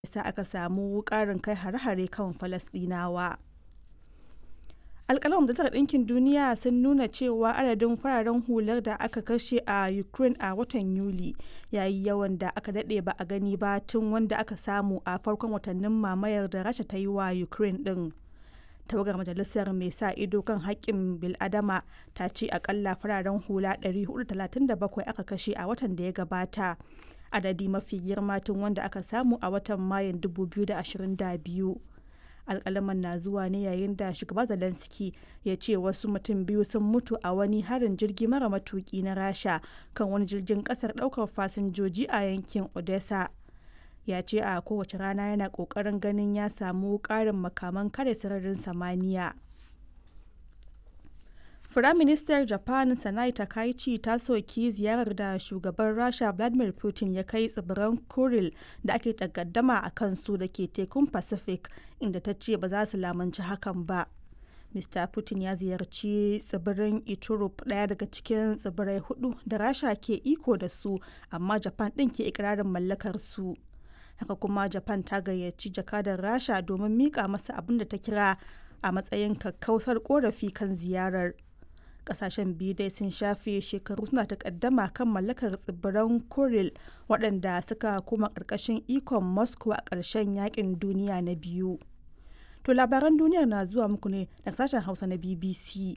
sa aka samu ƙarin kai hare-hare kan Falasɗinawa. alƙalan majalisar ɗinkin duniya sun nuna cewa adadin fararen hular da aka kashe a ukraine a watan yuli ya yi yawan da aka daɗe ba a gani ba tun wanda aka samu a farkon watannin mamayar da rasha ta yi wa ukraine ɗin tawagar majalisar mai sa ido kan haƙƙin biladama ta ce akalla fararen hula 437 aka kashe a watan da ya gabata adadi mafi girma tun wanda aka samu a watan mayun 2022 alkalaman na zuwa ne yayin da shugaba zelensky ya ce wasu mutum biyu sun mutu a wani harin jirgi mara matuki na rasha kan wani jirgin kasar daukar fasinjoji a yankin odessa ya ce a kowace rana yana kokarin ganin ya samu karin makaman kare sararin samaniya Firaministar Japan Sanai Takaichi ta soki ziyarar da shugaban Rasha Vladimir Putin ya kai tsibiran Kuril da ake takaddama a kansu da ke tekun Pacific inda ta ce ba za su lamunci hakan ba. Mr. Putin ya ziyarci tsibirin Iturup ɗaya daga cikin tsibirai hudu da Rasha ke iko da su amma Japan ɗin ke ikirarin mallakar su. Haka kuma Japan ta gayyaci jakadar Rasha domin mika masa abin da ta kira a matsayin kakkausar korafi kan ziyarar. kasashen biyu dai sun shafe shekaru suna takaddama kan mallakar tsibiran kuril waɗanda suka kuma ƙarƙashin ikon moscow a ƙarshen yakin duniya na biyu to labaran duniyar na zuwa muku ne daga sashen hausa na bbc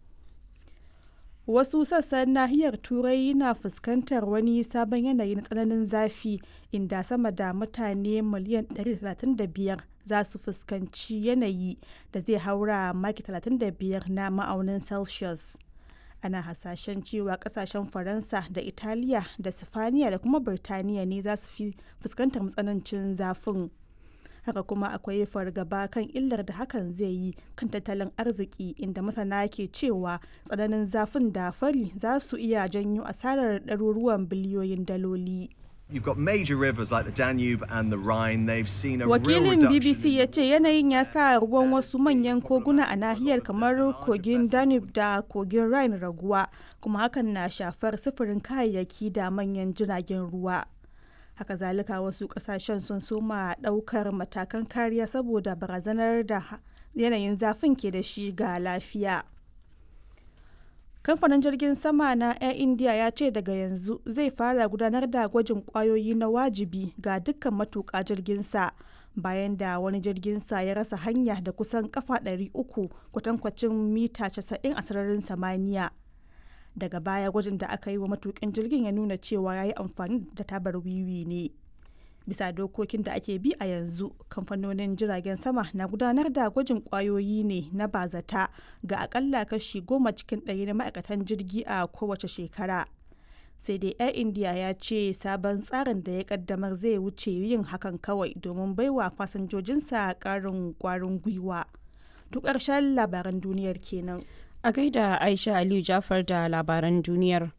wasu sassan nahiyar turai na fuskantar wani sabon yanayi na tsananin zafi inda sama da mutane miliyan 135 za su fuskanci yanayi da zai haura maki 35 na ma'aunin celsius ana hasashen cewa kasashen faransa da italiya da sifaniya da kuma birtaniya ne za su fi fuskantar matsanancin zafin haka kuma akwai fargaba kan illar da hakan zai yi kan tattalin arziki inda masana ke cewa tsananin zafin da fari za su iya janyo asarar ɗaruruwan biliyoyin daloli. You've got major rivers like the Danube and the Rhine. They've seen a Wakilin real reduction. BBC ya ce yanayin ya sa ruwan wasu manyan koguna a nahiyar kamar kogin Danube da kogin Rhine raguwa, kuma hakan na shafar sufurin kayayyaki da manyan jiragen ruwa. Haka zalika wasu kasashen sun soma daukar matakan kariya saboda barazanar da yanayin zafin ke da shi ga lafiya. kamfanin jirgin sama na air india ya ce daga yanzu zai fara gudanar da gwajin kwayoyi na wajibi ga dukkan matuƙa jirginsa bayan da wani jirginsa ya rasa hanya da kusan kafa 300 kwatankwacin mita 90 a sararin samaniya daga baya gwajin da aka yi wa matukin jirgin ya nuna cewa ya yi amfani da tabar wiwi ne bisa dokokin da ake bi a yanzu kamfanonin jiragen sama na gudanar da gwajin kwayoyi ne na bazata ga akalla kashi goma cikin ɗari na ma'aikatan jirgi a kowace shekara sai dai air india ya ce sabon tsarin da ya kaddamar zai wuce yin hakan kawai domin baiwa fasinjojinsa ƙarin kwarin gwiwa duk ƙarshen labaran duniyar kenan a gaida aisha aliyu jafar da labaran duniyar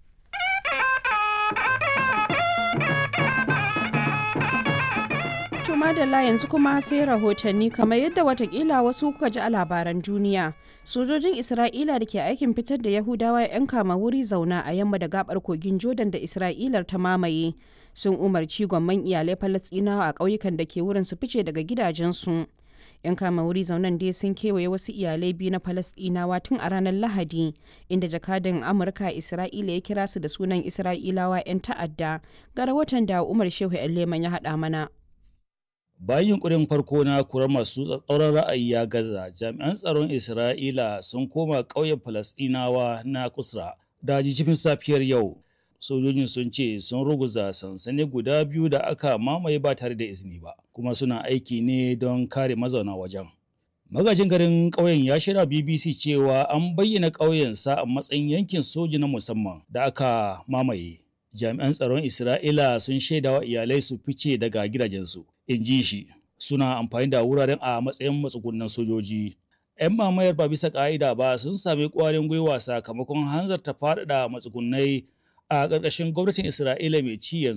To madalla yanzu kuma sai rahotanni kamar yadda watakila wasu kuka ji a labaran duniya. Sojojin Isra'ila da ke aikin fitar da Yahudawa 'yan kama wuri zauna a yamma da gabar kogin Jordan da Isra'ilar ta mamaye sun umarci gwamman iyalai Falasɗinawa a ƙauyukan da ke wurin su fice daga gidajensu. 'yan kama wuri zaunan dai sun kewaye wasu iyalai biyu na falasɗinawa tun a ranar lahadi inda jakadan amurka isra'ila ya kira su da sunan isra'ilawa 'yan ta'adda ga rahoton da umar shehu leman ya haɗa mana bayan yunkurin farko na kurar masu tsatsauran ra'ayi ya gaza jami'an tsaron isra'ila sun koma ƙauyen falasɗinawa na kusra da jijifin safiyar yau sojojin sun ce sun ruguza sansani guda biyu da aka mamaye ba tare da izini ba kuma suna aiki ne don kare mazauna wajen magajin garin ƙauyen ya shirya bbc cewa an bayyana ƙauyensa a matsayin yankin soji na musamman da aka mamaye jami'an tsaron isra'ila sun shaida wa iyalai su fice daga gidajensu in ji shi suna amfani da wuraren a matsayin matsugunan sojoji 'yan mamayar ba bisa ka'ida ba sun sami ƙwarin gwiwa sakamakon hanzarta faɗaɗa matsugunai a ƙarƙashin gwamnatin Isra'ila mai ci yanzu